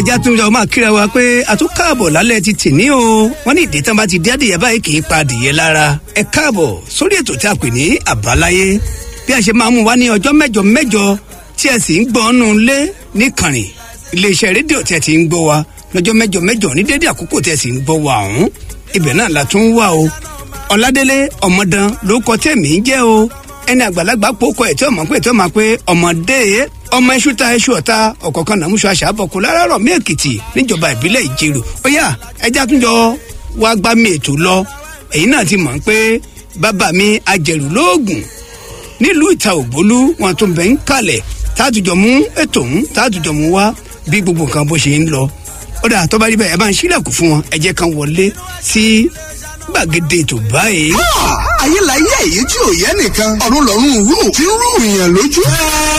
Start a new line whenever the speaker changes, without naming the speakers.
ìjà tún jọ máa kíra wa pé a tún káàbọ̀ lálẹ́ ti tì ní o wọ́n ní ìdí tán bá ti dé adìyẹ báyìí kì í pa adìyẹ lára ẹ káàbọ̀ sórí ètò tí a pè ní àbáláyé bí a ṣe máa mú wa ní ọjọ́ mẹ́jọ mẹ́jọ tí ẹ sì ń gbọ́ ọ́nù lé níkànnì iléeṣẹ́ rédíò tí ẹ ti ń gbọ́ wa lọ́jọ́ mẹ́jọ mẹ́jọ ní dédé àkókò tí ẹ sì ń gbọ́ wa ọ̀hún ibẹ̀ náà la tún wà o ọ̀làdélé ọmọdán ló kọ tẹ̀mí jẹ́ o ẹni àgbàlagbà pòkọ ẹ̀ tí ọmọ pé tí ọmọ pé ọmọdé ọmọ iṣu ta iṣu ọ̀ta ọ̀kọ̀ọ̀kan náà múṣọ àṣà àbọ̀kù láràárọ̀ mí èkìtì níjọba ìbílẹ̀ ìjẹrò ó yá ẹja tún jọ wá gbá mi ètò lọ èyí náà ti mọ̀ pé bàbá mi ajẹ̀rù lóògùn nílùú ìta ògbólú wọn tún bẹ̀ ń kalẹ̀ tààtùjọ mú ètò ń tààtùjọ mú wá bí gbogbo nǹkan bó ṣe ń lọ ó dà tó bá rí bẹ́ẹ̀ ẹ bá ń ṣílẹ̀kùn fún wọn ẹ jẹ́ kan wọlé sí gbàgede ètò báyìí.
ayé la yé èyí tí ò yẹ nìkan ọ̀run lọ́run rú tí ń rú ìyàn lójú.